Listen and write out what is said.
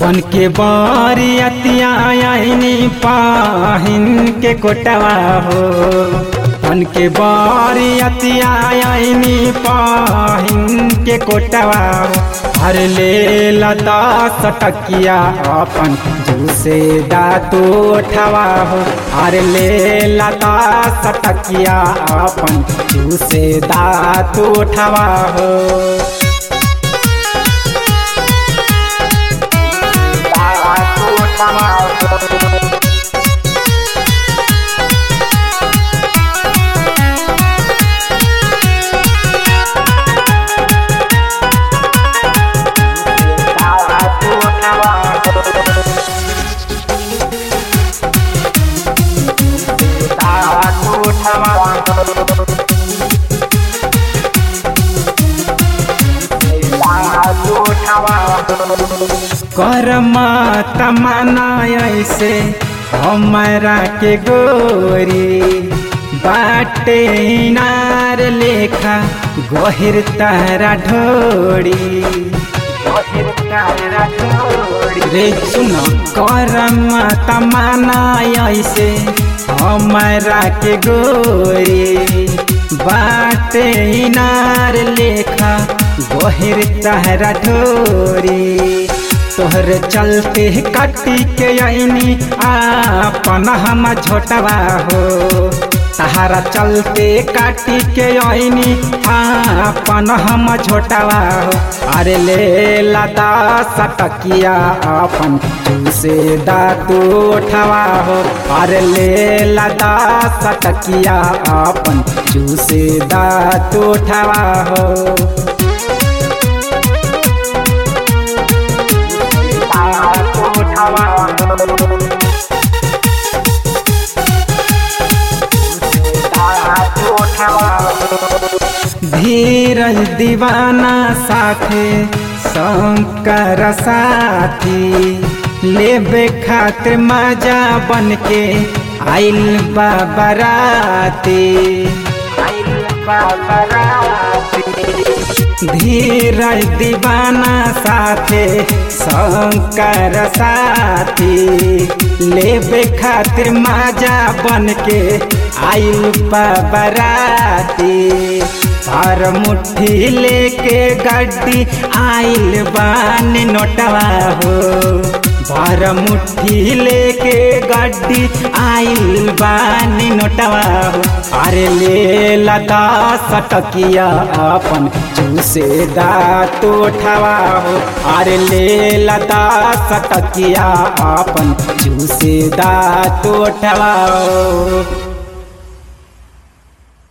बन के बारियतिया आईनी पाहिन के कोटवा हो बन के बारियतिया आईनी पाहिन के कोटवा हो हर ले लता सटकिया अपन जूसे दातू उठवा हो हर ले लता सटकिया अपन जूसे दातू उठवा हो करमा तमना ऐसे हमारा के गोरी बाटे नार लेखा गहिर तारा ढोड़ी रे सुन करम तमना ऐसे हमारा के गोरी बाटे नार लेखा गहिर तारा ढोरी तोहर चलते काटी के आईनी आपन हम झोटवा हो तहारा चलते काटी के आईनी आपन हम झोटवा हो अरे ले लदा सटकिया अपन जूसे दातू उठवा हो अरे ले लदा सटकिया अपन जूसे दातू उठवा हो धीरज दीवाना साथे शंकर साथी लेबे खातिर मजा बन के आइल बाबराती धीरज दीवाना साथे शंकर साथी लेबे खातिर मजा बन के आइल बाबराती हर मुट्ठी लेके गड्डी आइल बान नोटवा हो भर मुट्ठी लेके गड्डी आइल बानी नोटवा हो अरे ले लता सटकिया अपन जूसे दाँत उठवा हो अरे ले लता सटकिया अपन जूसे दाँत उठवा हो